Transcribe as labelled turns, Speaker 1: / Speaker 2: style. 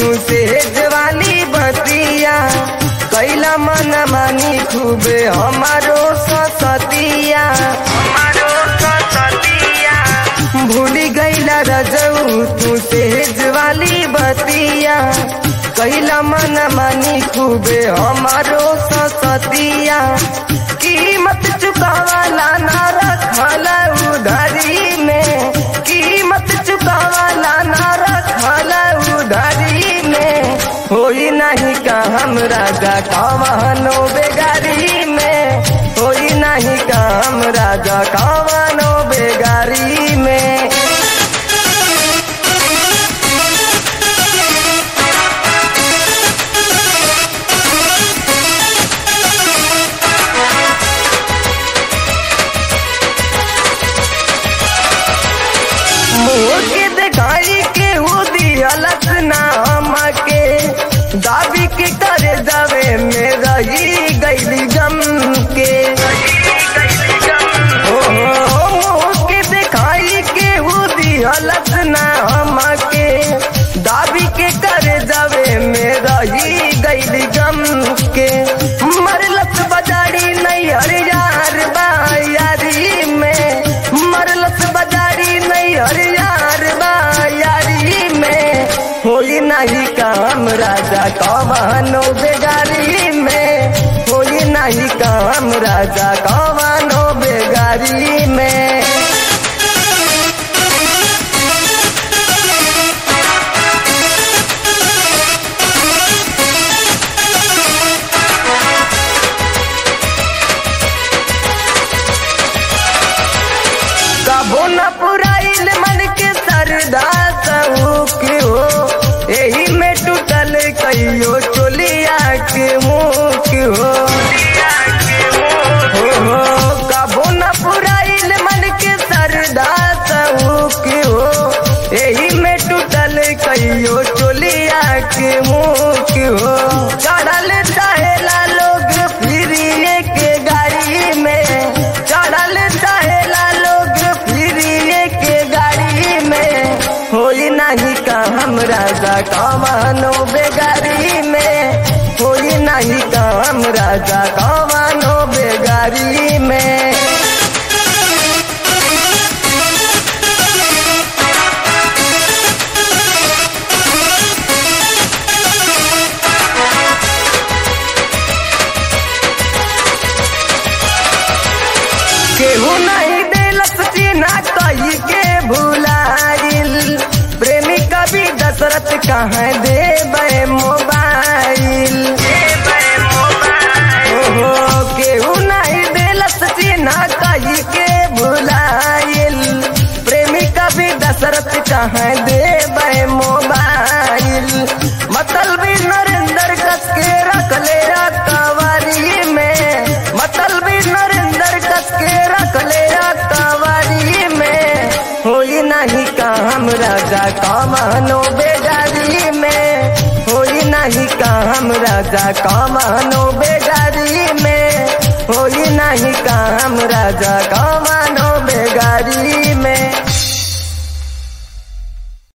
Speaker 1: तू सेज वाली बतिया कैला मन मानी खूबे हमारो सतिया हमारो सतिया भूली गईला रजऊ तू सेज वाली बतिया कैला मन मानी खूबे हमारो सतिया कीमत चुकावाला ना रखल उधारी में कीमत चुकावाला ना रखल उधारी में होई नहीं का हम राजा कवनो बेगारी में होई नहीं का हम राजा कवनो बेगारी में मुँह के दिखाई के वो दियलत नाम के दाबी के करे जावे में रही गईली गम के ओ, मुँह के दिखाई के वो दियलत नाम के दाबी के करे जावे में रही गईली गम के मरलत बजारी नहीं हर यार बायारी में मरलत बजारी नहीं हर यार बायारी में होई नहीं काम राजा कवनो बेगारी में होई नहीं काम राजा कवनो बेगारी में कबो न पुराइल मन के सरदा सऊक हो एही में टूटल कहियो चोलिया के मुख हो हो, हो, कबो न पुराइल मन के सरदा सऊक हो एही में टूटल कहियो चोलिया के मुख हो चढ़ल चाहेला लोग फिरिए के गाड़ी में चढ़ल चाहेला लोग फिरिए के गाड़ी में होई नहीं का हम राजा कमानो बेगारी में होई नहीं का हम राजा कमानो बेगारी में केहू नहीं दिलस चिन्हा कही के भुलाइल प्रेमी कवि दशरथ कहाँ देवे मोबाइल ओहो केहू नहीं दिलस चिन्हा कही के भुलाइल प्रेमी कवि दशरथ कहाँ देवे मोबाइल मतलबी नरेंद्र कस के रख ले कवारी में मतलबी नरेंद्र कस के रख ले कवारी में होई नहीं काम राजा कमानो बेगारी में होई नहीं काम राजा कमानो बेगारी में होई नहीं काम राजा कमा